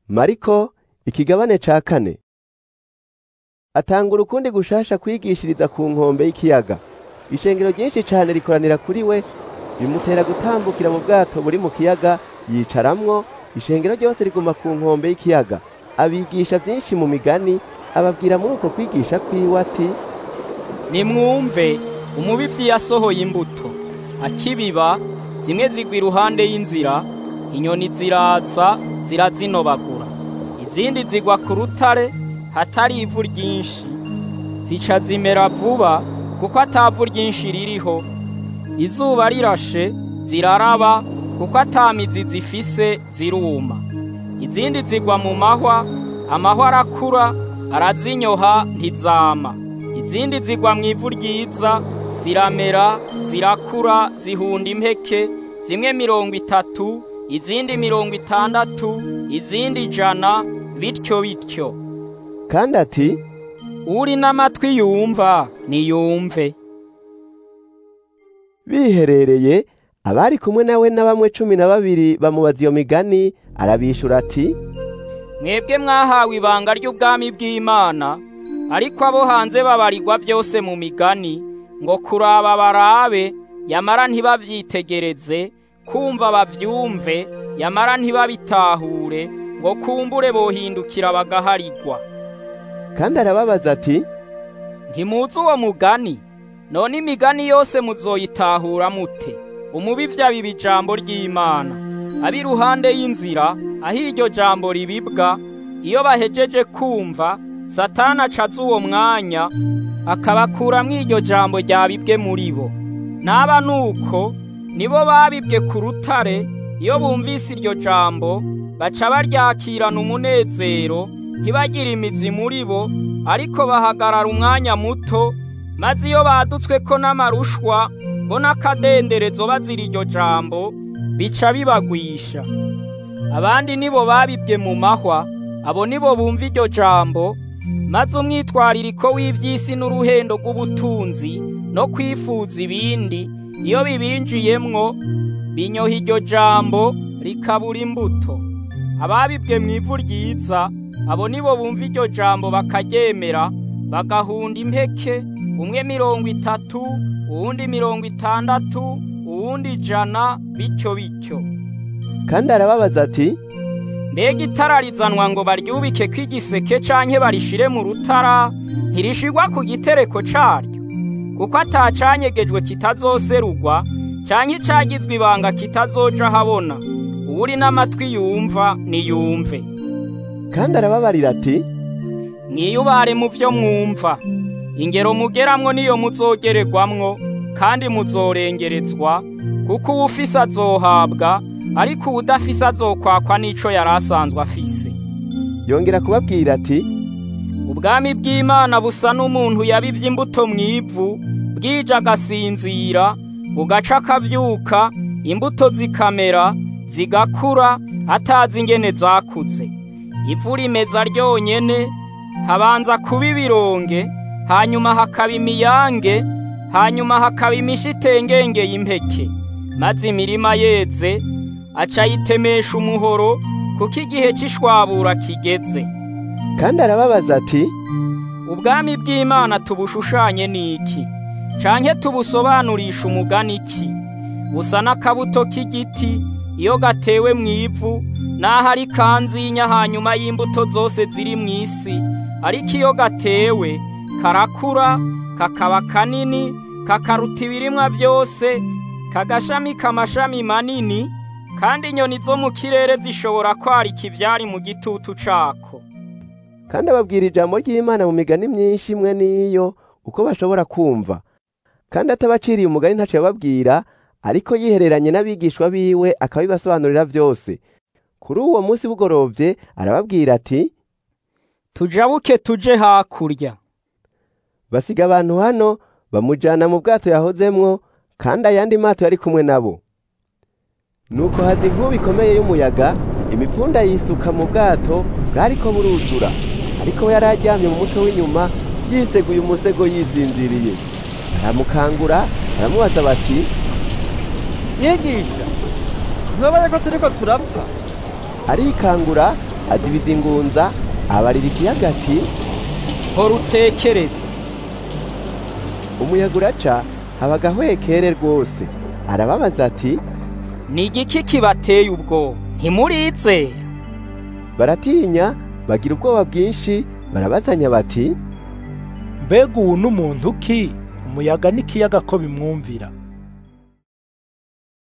mariko ikigabane ca kane atanga ukundi gushasha kwigishiriza ku nkombe y'ikiyaga ishengero ryinshi cane rikoranira kuri we bimutera gutambukira mu bwato buri mu kiyaga yicaramwo ishengero ryose riguma ku nkombe y'ikiyaga abigisha vyinshi mu migani ababwira muri uko kwigisha kwiwe ati nimwumve umubivyi yasohoye imbuto akibiba zimwe zigwa iruhande y'inzira inyoni ziraza zirazinobagura izindi zigwa ku rutare hatari ivu ryinshi zica zimera vuba kuko atavu ryinshi ririho izuba rirashe ziraraba kuko atamizi zifise ziruma izindi zigwa mu mahwa amahwa arakura arazinyoha ntizama izindi zigwa mu ivu ryiza ziramera zirakura zihunda impeke zimwe mirongo itatu izindi mirongo itandatu izindi ijana bityo bityo kandi ati uri n'amatwi yumva niyumve biherereye abari kumwe nawe na bamwe cumi na babiri bamubaza iyo migani arabishura ati mwebwe mwahawe ibanga ry'ubwami bw'imana ariko abo hanze babarirwa byose mu migani ngo kuraba barabe yamara ntibavyitegereze kumva bavyumve yamara ntibabitahure ngo kumbure bohindukira bagaharigwa kandi arababaza ati ntimuzi uwo mugani none imigani yose muzoyitahura mute umubivyi abiba ijambo ry'imana abi iruhande y'inzira aho iryo jambo ribibwa iyo bahejeje kumva satana acaza uwo mwanya akabakuramwo iryo jambo ryabibwe muri bo naba nuko nibo babibwe ku rutare iyo bumvise iryo jambo baca baryakirana umunezero ntibagire imizi muri bo ariko bahagarara umwanya muto maze iyo badutswe ko n'amarushwa bo n'akadenderezo bazira iryo jambo bica bibagwisha abandi nibo babibwe mu mahwa abo nibo bumva iryo jambo maze umwitwaririko w'ivy'isi n'uruhendo rw'ubutunzi no kwifuza ibindi iyo bibinjiyemwo binyoha iryo jambo rikabura imbuto ababibwe mu ivu ryiza abo nibo bumva iryo jambo bakaryemera bagahunda impeke umwe mirongo itatu uwundi mirongo itandatu uwundi ijana bityo bityo kandi arababaza ati mbega itara rizanwa ngo baryubike kw'igiseke canke barishire mu rutara ntirishigwa ku gitereko caryo kuko atacanyegejwe kitazoserugwa canke icagizwe ibanga kitazoja habona uwuri n'amatwi yumva niyumve kandi arababarira ati mwiyubare mu vyo mwumva ingero mugeramwo niyo muzogererwamwo kandi muzorengerezwa kuko uwufise azohabwa ariko uwudafise azokwakwa n'ico yari asanzwe afise yongera kubabwira ati ubwami bw'imana busa n'umuntu yabivye imbuto mw'ivu bwije agasinzira bugaca akavyuka imbuto zikamera zigakura atazi ingene zakuze ivu rimeza ryonyene habanza kuba ibironge hanyuma hakaba imiyange hanyuma hakaba imishitengenge y'impeke maze imirima yeze aca yitemesha umuhoro kuko igihe c'ishwabura kigeze kandi arababaza ati ubwami bw'imana tubushushanye n'iki canke tubusobanurisha umugani iki busa n'akabuto k'igiti iyo gatewe mu ivu n'aho ari kanzinya hanyuma y'imbuto zose ziri mu isi ariko iyo gatewe karakura kakaba kanini kakaruta ibirimwa byose kagashamika amashami manini kandi inyoni zo mu kirere zishobora kwarika ivyari mu gitutu cako kandi ababwira ijambo ry'imana mu migani myinshi imwe n'iyo uko bashobora kumva kandi atabaciriye umugani ntaco yababwira ariko yihereranye n'abigishwa biwe akabibasobanurira vyose kuri uwo munsi bugorovye arababwira ati tujabuke tuje hakurya basiga abantu hano bamujana mu bwato yahozemwo kandi ayandi mato yari kumwe nabo nuko haza inkuba ikomeye y'umuyaga imipfunda yisuka mu bwato bwariko buruzura ariko we yari aryamye mu mutwe w'inyuma yiseguye umusego yisinziriye baramukangura baramubaza bati mwigisha ntubaye ko turiko turapfa arikangura azibiza ingunza abarira ikiyaga ati hora utekereze umuyaga uraca haba agahwekere rwose arababaza ati ni igiki kibateye ubwo ntimurizera baratinya bagira ubwoba bwinshi barabazanya bati mbega ubu n'umuntu ki umuyaga n'ikiyaga ko bimwumvira